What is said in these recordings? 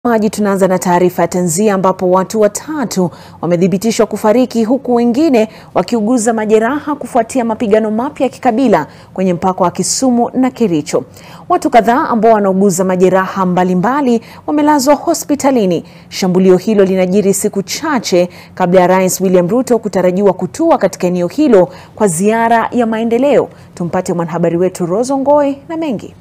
Maji tunaanza na taarifa ya tanzia ambapo watu watatu wamethibitishwa kufariki huku wengine wakiuguza majeraha kufuatia mapigano mapya ya kikabila kwenye mpaka wa Kisumu na Kericho. Watu kadhaa ambao wanauguza majeraha mbalimbali wamelazwa hospitalini. Shambulio hilo linajiri siku chache kabla ya Rais William Ruto kutarajiwa kutua katika eneo hilo kwa ziara ya maendeleo. Tumpate mwanahabari wetu Rose Ngoi na mengi.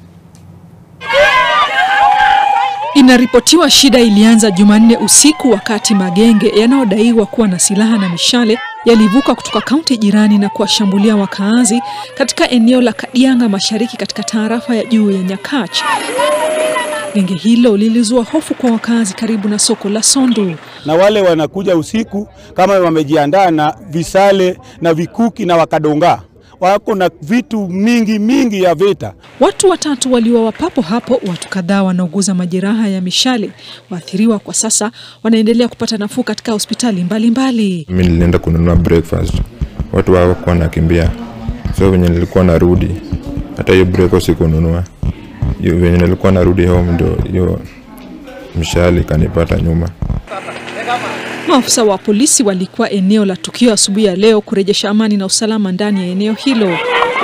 Inaripotiwa shida ilianza Jumanne usiku wakati magenge yanayodaiwa kuwa na silaha na mishale yalivuka kutoka kaunti jirani na kuwashambulia wakaazi katika eneo la Kadianga Mashariki katika tarafa ya juu ya Nyakach. Genge hilo lilizua hofu kwa wakazi karibu na soko la Sondu. Na wale wanakuja usiku kama wamejiandaa na visale na vikuki na wakadonga wako na vitu mingi mingi ya vita. Watu watatu waliuawa papo hapo, watu kadhaa wanauguza majeraha ya mishale. Waathiriwa kwa sasa wanaendelea kupata nafuu katika hospitali mbalimbali. Mimi nilienda kununua breakfast, watu hawakuwa wanakimbia, so venye nilikuwa narudi, hata hiyo breakfast sikununua. Hiyo venye nilikuwa narudi home, ndio hiyo mishale ikanipata nyuma. Maafisa wa polisi walikuwa eneo la tukio asubuhi ya leo kurejesha amani na usalama ndani ya eneo hilo.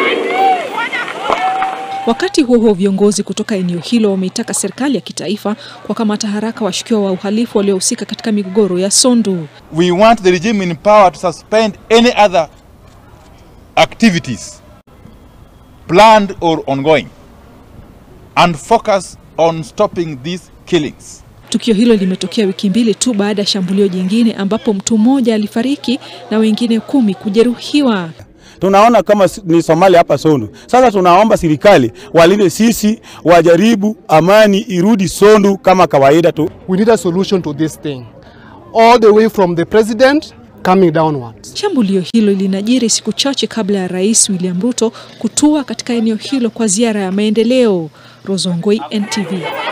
Wakati huo huo, viongozi kutoka eneo hilo wameitaka serikali ya kitaifa kuwakamata haraka washukiwa wa uhalifu waliohusika katika migogoro ya Sondu. We want the regime in power to suspend any other activities planned or ongoing and focus on stopping these killings. Tukio hilo limetokea wiki mbili tu baada ya shambulio jingine ambapo mtu mmoja alifariki na wengine kumi kujeruhiwa. Tunaona kama ni Somalia hapa Sondu. Sasa tunaomba serikali walinde sisi, wajaribu amani irudi Sondu kama kawaida tu. We need a solution to this thing all the way from the president coming downwards. Shambulio hilo linajiri siku chache kabla ya Rais William Ruto kutua katika eneo hilo kwa ziara ya maendeleo. Rozongoi, NTV.